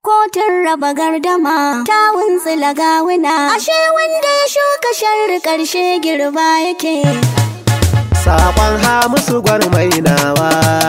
Kotun raba gardama ta wuntsila gawuna. Ashe wanda ya shuka sharri ƙarshe girba yake. Sabon Hamisu gwarmainawa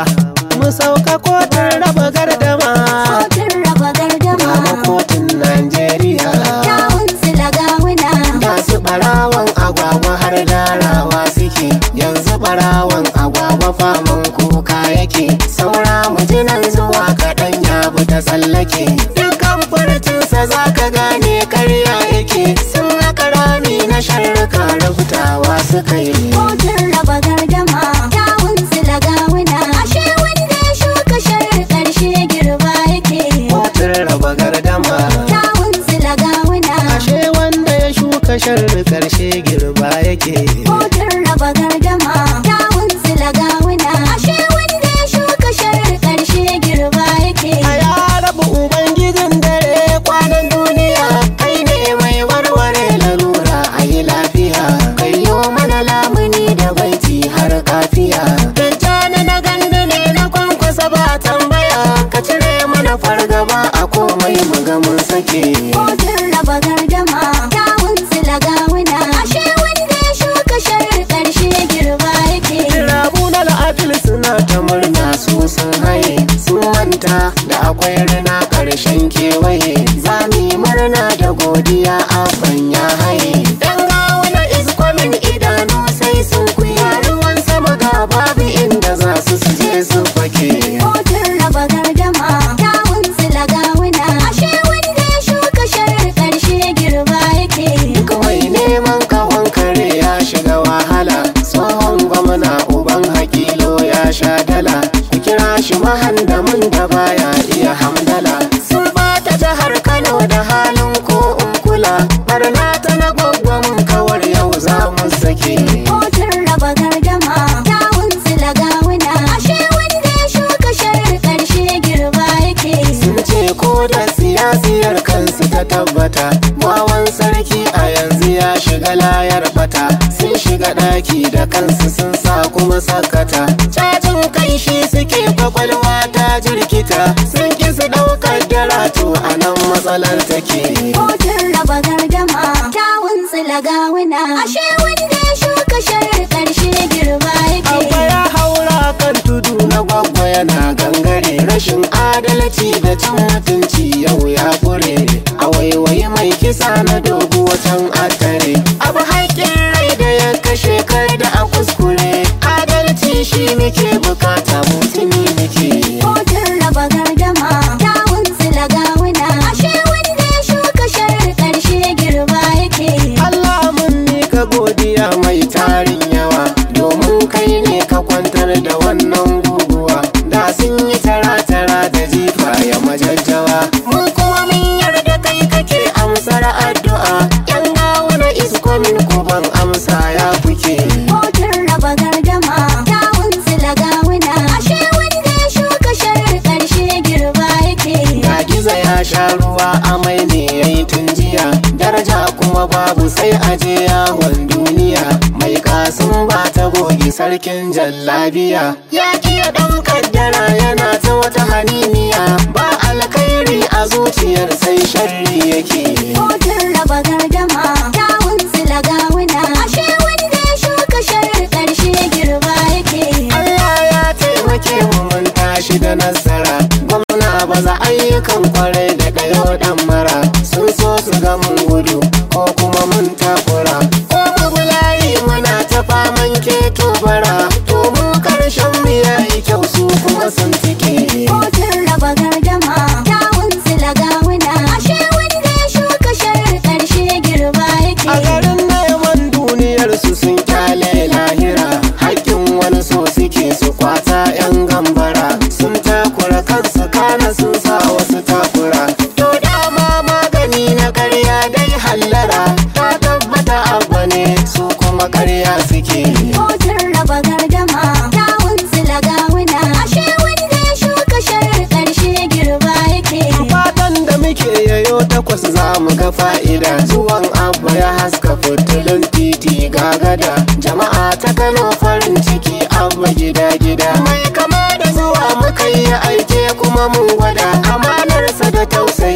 Mu sauka kotun raba gardama Kotun raba Kama gardama kotun Najeriya ta wuntsila gawuna. Masu ɓarawan agwagwa har darawa suke Yanzu ɓarawan agwagwa faman kuka yake Saura mujinan zuwa kaɗan ya bi ta tsallake Dukkan furcinsa za ka gane karya yake Sun haka rami na sharruka rubutawa suka yi Kotun raba gardama ta wuntsila gawuna. Ashe wanda ya shuka sharri ƙarshe girba yake. Kotun raba gardama Ta wuntsila gawuna. Ashe wanda ya shuka sharri karshe girba yake Kotun raba gardama ta wuntsila gawuna. Ashe wanda ya shuka sharri ƙarshe girba yake. A ya rabu ubangijin dare kwanan duniya Kai ne mai warware larura a yi lafiya Kai yo mana lamuni da baiti har kafiya Dajjana na gandu ne na kwankwasa ba tambaya Ka cire mana fargaba a komai mu ga mun sake Kotun raba gardama ta wuntsila gawuna. Ashe wanda ya shuka sharri ƙarshe girba yake. Rabu na la'afil suna ta murna su sun haye Sun manta da akwai rina ƙarshen kewaye Za mu yi murna da godiya abban ya haye Dan gawuna is coming idanu sai sun kuya Ruwan sama ga babu inda za su su je su fake Kotun raba gardama ta wuntsila gawuna. Ashe wanda ya shuka sharri ƙarshe girba yake. Duk mai neman kawon kare ya shiga wahala Tsohon gwamna uban hakilo ya sha dala Ku kira shi mahandamin da baya iya hamdala Sun bata jihar Kano da halin ko in kula Barna ta na gwaggwamin kawar yau za mu sake Kotun raba gardama ta wuntsila gawuna. Ashe wanda ya shuka sharri ƙarshe girba yake. Sun ce ko da siyasiyar kansu ta tabbata Wawan sarki a yanzu ya shiga layar bata Sun shiga ɗaki da kansu sun sa kuma sakata Cajin kai shi suke kwakwalwa ta jirkita Sun ki su ɗaukar daratu a nan matsalar take Kotun raba gardama ta wuntsila gawuna. Ashe wanda ya shuka sharri ƙarshe girba Abba yake. ya haura kan tudu na gwagwa yana gangare rashin adalci da cin mutunci yau ya kure a waiwayi mai kisa na dogo can atare abu haƙƙin rai da ya kashe kar da a kuskure adalci shi muke bukata mutumi muke Kotun raba gardama ta wuntsila gawuna. Ashe wanda ya shuka sharri ƙarshe girba yake. Allah mun mika godiya mai tarin yawa domin kai ne ka kwantar da wannan guguwa da sun yi tara-tara da jifa ya majajjawa mun kuma mun yarda kai kake amsar addu'a yan gawuna iskomin kuban amsa ya kuke Kotun raba gardama ta wuntsila gawuna. Ashe wanda ya shuka sharri ƙarshe girba yake. ga giza ya sha ruwa amai ne ya yi tun jiya daraja kuma babu sai aje yawon duniya mai kasun ba ta goge sarkin jallabiya ya kiya dan kaddara yana ta wata haniniya ba alkhairi a zuciyar sai sharri yake Kotun raba gardama ta wuntsila gawuna. Ashe wanda ya shuka sharri ƙarshe girba yake. Allah ya taimake mu mun tashi da nasara gwamna ba za ayyukan kwarai da ɗayo ɗan mara sun so su ga mun gudu ko kuma mun takura ko mu bulayi muna ta faman keto bara to mu karshen mu yayi kyau su kuma sun tike Kotun raba gardama ta wuntsila gawuna. Ashe wanda ya shuka sharri ƙarshe girba a yake. garin neman duniyar su sun kyale lahira hakkin wani so suke su kwata yan gambara sun takura kansu kana sun sa wasu takura to dama magani na karya dai hallara ta tabbata abba ne su kuma karya suke Kotun raba gardama ta wuntsila gawuna. Ashe wanda ya shuka sharri ƙarshe girba yake. fatan da muke yayo takwas za mu ga fa'ida zuwan abba ya haska fitilun titi ga gada jama'a ta kano farin ciki abba gida gida mai kama da zuwa muka yi aike kuma mun gwada amanarsa da tausayi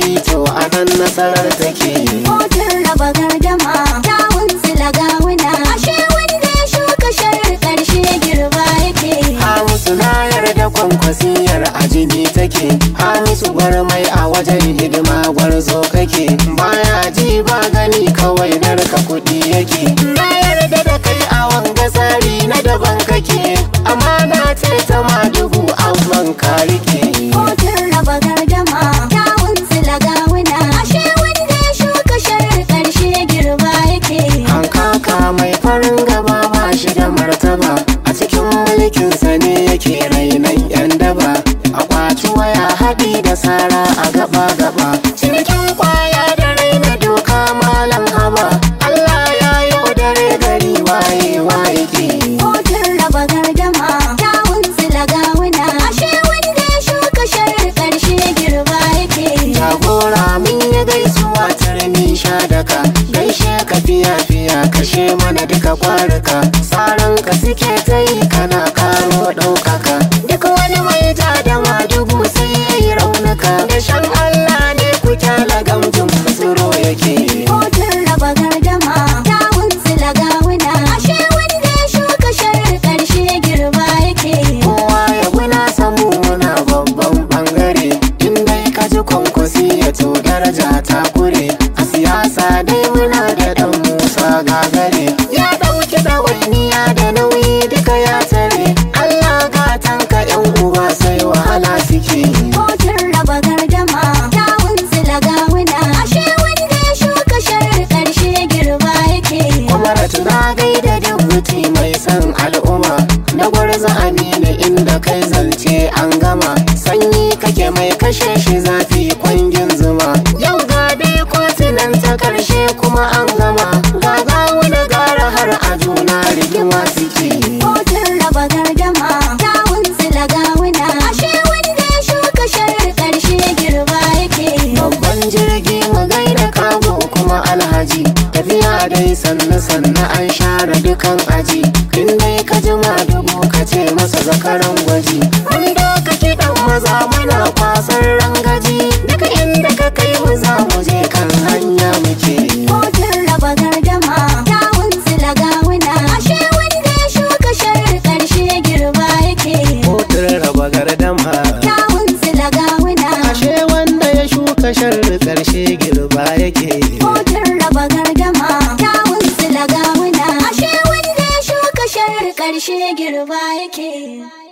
nasarar take Kotun raba gardama kyawun sila gawuna ashe wanda ya shuka sharri karshe girba yake Hamisu na yarda kwankwasiyar ajini take Hamisu gwarmai a wajen hidima gwarzo kake Baya ji ba gani kawai narka kuɗi yake Na yarda da kai a wanga tsari na daban kake Amana ce ta ma dubu amman ka rike Kotun raba gardama kyawun sila gawuna ashe wanda ya shuka sharri karshe girba yake Hankaka mai farin gaba ba shi da martaba a cikin mulkinsa ne yake rainan yan daba a kwaci waya haɗi da sara a gaba gaba cinikin kwaya da raina doka malam haba Allah ya yi dare gari waye waye ke Kotun raba gardama kyawun sila gawuna ashe wanda ya shuka sharri karshe girba yake jagora mun yi gaisuwa turmi sha daka gaishe ka fiya fiya kashe mana duka kwaruka tsaron ka suke ta yi kana karo ɗaukaka duk wani mai ja da madugu sai ya yi raunuka da shan Allah ne ku kyala gamjin tsoro yake Kotun raba gardama kyawun sila gawuna ashe wanda ya shuka sharri karshe girba yake kowa ya guna samu muna babban bangare in dai ka ji kwankwasi ya to daraja ta kure a siyasa dai muna da dan musa gagare ya dauki ɗawainiya da nauyi duka ya tare allah gatanka yan uba sai wahala suke Kotun raba gardama kyawun sila gawuna ashe wanda ya shuka sharri karshe girba yake kuma na gaida dubuti mai son al'umma na gwarza amina inda kai zance an gama sanyi kake mai kashe shi zafi kwangin zuma yau ga dai kotunan ta karshe kuma an gama ga gawo da gara har a juna rigima suke Kotun raba gardama kyawun sila gawuna ashe wanda ya shuka sharri karshe girba yake babban jirgi mu gaida kago kuma alhaji tafiya dai sannu sannu an share dukan aji in dai ka jima dubu ka ce masa zakaran gwaji mun doka kiɗan maza muna kwasar rangaji duka inda ka kai mu za mu je kan hanya muke Kotun raba gardama kyawun sila gawuna ashe wanda ya shuka sharri karshe girba yake kotun raba gardama kyawun sila gawuna ashe wanda ya shuka sharri karshe girba yake Kotun raba gardama kyawun sila gawuna ashe wanda ya shuka sharri karshe girba yake